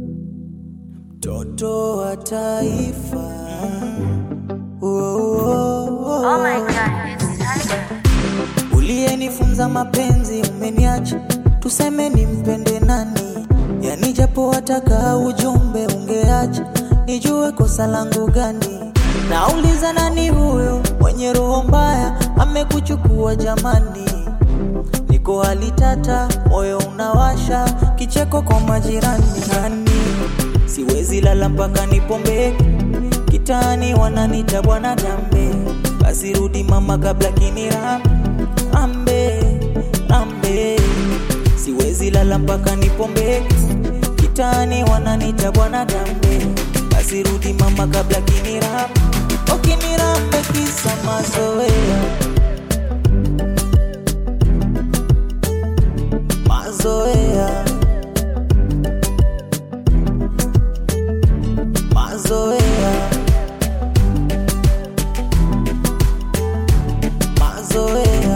Mtoto wa taifa. Oh, oh, oh. Oh my god, it's Tiger. Uliyenifunza mapenzi umeniacha, tuseme nimpende nani? Yani japo wataka ujumbe ungeacha, nijue kosa langu gani? Nauliza nani huyo mwenye roho mbaya amekuchukua jamani? Niko hali tata, moyo unawasha, kicheko kwa majirani nani? Siwezi lala mpaka nipombe, kitani wananita bwana gambe, basi rudi mama kabla kinira ambe ambe, siwezi lala mpaka nipombe, kitani wananita bwana gambe, basi rudi mama kabla kinira okinirambe kisa mazoea mazoea mazoea mazoea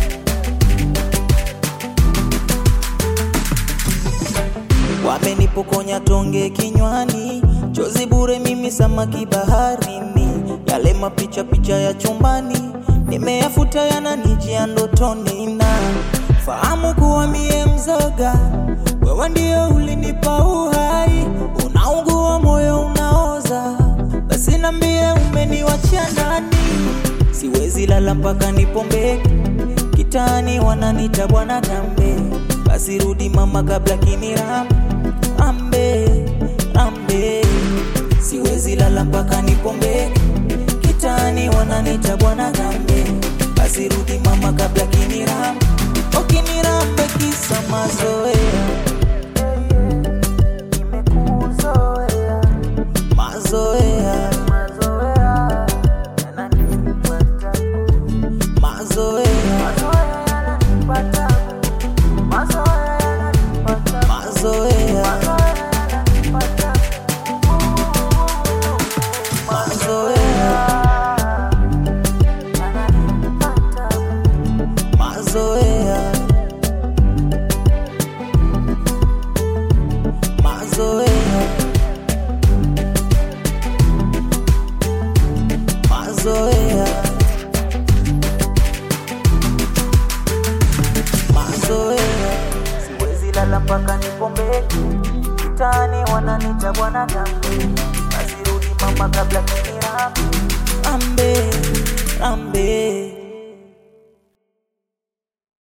wamenipokonya tonge kinywani chozi bure mimi samaki baharini yale mapicha picha ya chumbani nimeyafuta yananijia ndotoni na fahamu kuwa mie mzoga wewe ndio ulinipa uhai unaugua moyo unaoza basi nambie umeniwachia ndani siwezi lala mpaka nipombe kitani wananita bwana gambe basi rudi mama kabla kinira ambe ambe siwezi lala mpaka nipombe kitani wananita bwana gambe basi rudi mama kabla kinira okinirambe kisa mazoea mazoea mazoea mazoea mazoea mazoea mazoea mazoea mazoea siwezi lala mpaka nipombe kitani wananita bwana gambe basi rudi mama kabla kinira ambe ambe